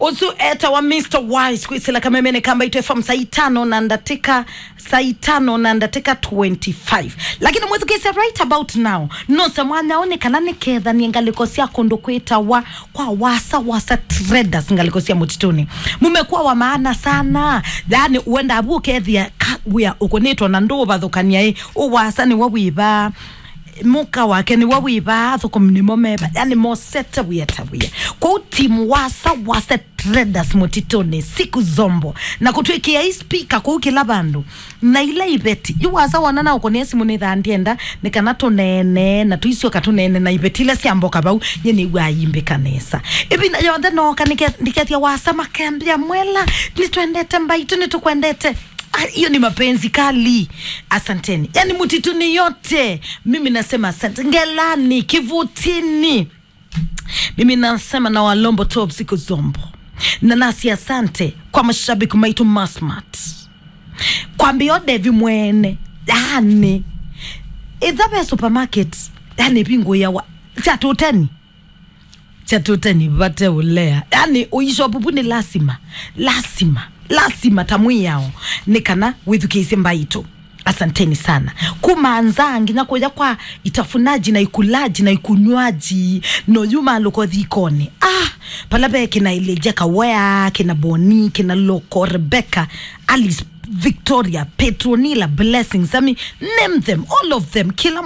uzu eta wa Mr. Wise kwisila kamemene kamba itu FM saa itano na ndatika saa itano na ndatika 25 lakini mwezi kisa right about now nose mwana onekana niketha ni ngaliko cia kundu kwita wa kwa wasa wasa traders ngaliko cia mutituni mumekuwa wa maana sana yani uenda abu kethia wia ukunitwo na ndu bathukania i uwasa ni wawiba muka wake ni wawiba thukum ni momeba yani mosete wia tawia kwa timu wasa wasa traders mutituni siku zombo na kutwikia hii speaker kwa kila bandu na ile ibeti yuwasa wanana uko ni simu ni thandienda ni kana tunene na tuicio katunene na ibeti ile ciamboka bau yeni wayimbe kanesa ibi na yonthe noka niketia wasa makembia mwela nitwendete mbaitu nitukwendete Ah, hiyo ni mapenzi kali asanteni yani mutituni yote mimi nasema asante ngelani kivutini mimi nasema na walombo top siku zombo na nasi asante kwa mashabiki maitu masmat kwa mbiodevi mwene yani ithabe supermarket yani pingu yawa chatuteni chatuteni vate ulea yani uishopupu ni lazima lazima lazima tamwi yao nikana withukiise mbaitu asanteni sana kumanzangi nakuja kwa itafunaji na ikulaji na ikunywaji noyuma loko thikoni ah palabe kina ileja kawea kina boni kina loko rebecca alice victoria petronila blessings i mean name them all of them kila